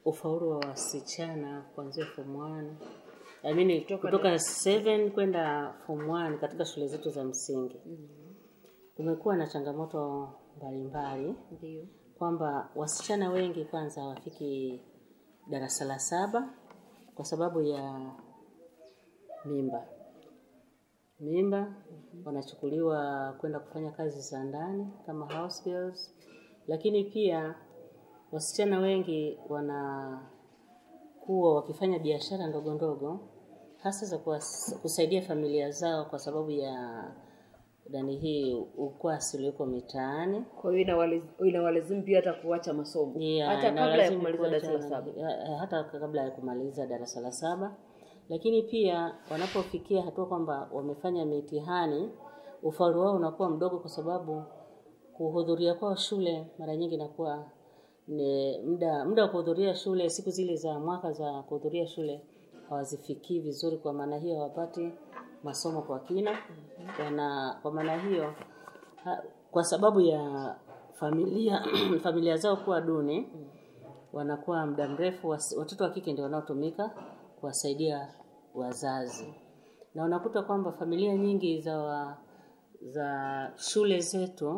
ufaulu wa wasichana kuanzia form 1 I mean, kutoka 7 kwenda form 1 katika shule zetu za msingi kumekuwa na changamoto mbalimbali Ndio. kwamba wasichana wengi kwanza hawafiki darasa la saba kwa sababu ya mimba mimba wanachukuliwa kwenda kufanya kazi za ndani kama house girls lakini pia wasichana wengi wanakuwa wakifanya biashara ndogo ndogo hasa za kuwas- kusaidia familia zao kwa sababu ya dani hii ukwasi ulioko mitaani Kwa hiyo inawale- inawalazimu pia hata kuacha masomo Yeah, hata kabla ya inalazimu kumaliza kuacha darasa la saba. ya- hata kabla ya kumaliza darasa la saba lakini pia wanapofikia hatua kwamba wamefanya mitihani ufaulu wao unakuwa mdogo kwa sababu kuhudhuria kwao shule mara nyingi inakuwa ni muda muda wa kuhudhuria shule siku zile za mwaka za kuhudhuria shule hawazifikii vizuri kwa maana hiyo hawapati masomo kwa kina wana kwa maana hiyo ha, kwa sababu ya familia familia zao kuwa duni wanakuwa muda mrefu wasi- watoto wa kike ndio wanaotumika kuwasaidia wazazi na unakuta kwamba familia nyingi za wa, za shule zetu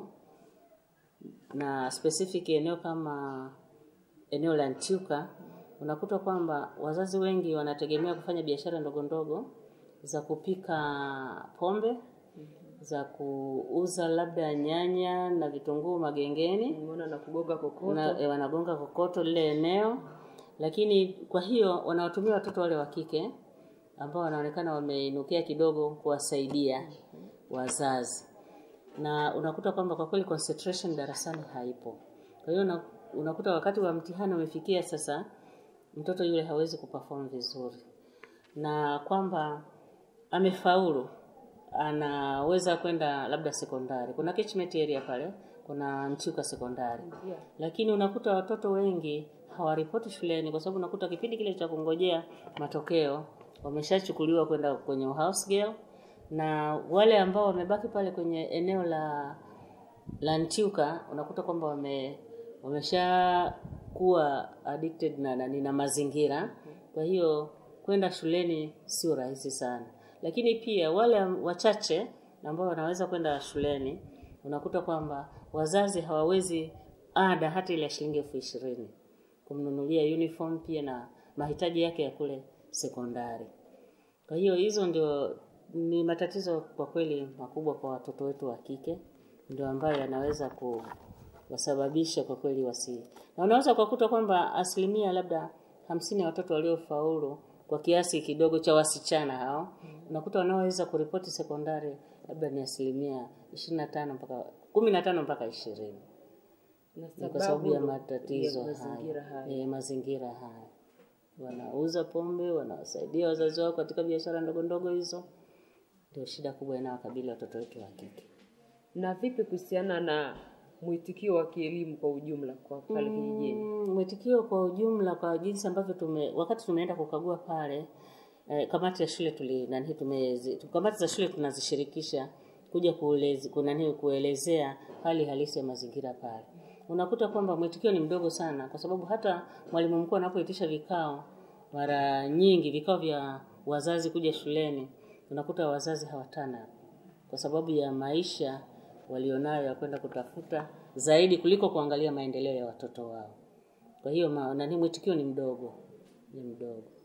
na specific eneo kama eneo la Ntyuka unakuta kwamba wazazi wengi wanategemea kufanya biashara ndogo ndogo za kupika pombe za kuuza labda nyanya na vitunguu magengeni Umeona na kugonga kokoto. na, e, wanagonga kokoto lile eneo lakini kwa hiyo wanawatumia watoto wale wa kike ambao wanaonekana wameinukia kidogo kuwasaidia wazazi na unakuta kwamba kwa kweli concentration darasani haipo kwa hiyo una- unakuta wakati wa mtihani umefikia sasa mtoto yule hawezi kuperform vizuri na kwamba amefaulu anaweza kwenda labda sekondari kuna catchment area pale kuna Nchuka sekondari Yeah. lakini unakuta watoto wengi hawaripoti shuleni kwa sababu unakuta kipindi kile cha kungojea matokeo wameshachukuliwa kwenda kwenye house girl na wale ambao wamebaki pale kwenye eneo la la Ntyuka unakuta kwamba wame wameshakuwa addicted na, na, na mazingira kwa hiyo kwenda shuleni sio rahisi sana lakini pia wale wachache ambao wanaweza kwenda shuleni unakuta kwamba wazazi hawawezi ada hata ile ya shilingi elfu ishirini kumnunulia uniform pia na mahitaji yake ya kule sekondari kwa hiyo hizo ndio ni matatizo kwa kweli makubwa kwa watoto wetu wa kike ndio ambayo yanaweza kuwasababisha kwa kweli wasi na unaweza kukuta kwamba asilimia labda hamsini ya watoto waliofaulu kwa kiasi kidogo cha wasichana hao unakuta wanaoweza kuripoti sekondari labda ni asilimia ishirini na tano mpaka kumi na tano mpaka ishirini Na ni kwa sababu ya ndo- matatizo ya mazingira haya haya. e, mazingira haya wanauza pombe wanawasaidia wazazi wao katika biashara ndogo ndogo hizo ndio shida kubwa inayowakabili watoto wetu wa kike Na vipi kuhusiana na mwitikio wa kielimu kwa ujumla kwa pale kijijini? Mm, mwitikio kwa ujumla kwa jinsi ambavyo tume wakati tumeenda kukagua pale eh, kamati ya shule tuli nani tumezi kamati za shule tunazishirikisha kuja kueleze, kunani kuelezea hali halisi ya mazingira pale unakuta kwamba mwitikio ni mdogo sana kwa sababu hata mwalimu mkuu anapoitisha vikao mara nyingi vikao vya wazazi kuja shuleni unakuta wazazi hawatana kwa sababu ya maisha walionayo ya kwenda kutafuta zaidi kuliko kuangalia maendeleo ya watoto wao kwa hiyo ma- nani mwitikio ni mdogo ni mdogo